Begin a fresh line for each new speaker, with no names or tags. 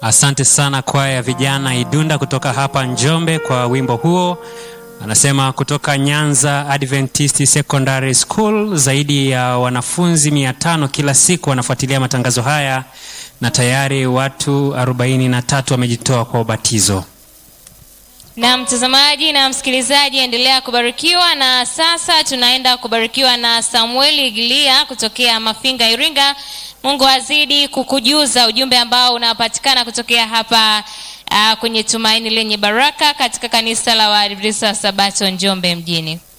Asante sana kwaya ya vijana Idunda kutoka hapa Njombe kwa wimbo huo. Anasema kutoka Nyanza Adventist Secondary School, zaidi ya wanafunzi mia tano kila siku wanafuatilia matangazo haya na tayari watu 43 wamejitoa kwa ubatizo.
Na mtazamaji na msikilizaji, endelea kubarikiwa. Na sasa tunaenda kubarikiwa na Samueli Gilia kutokea Mafinga, Iringa. Mungu azidi kukujuza ujumbe ambao unapatikana kutokea hapa uh, kwenye Tumaini Lenye Baraka katika kanisa la Waadventista wa Sabato Njombe mjini.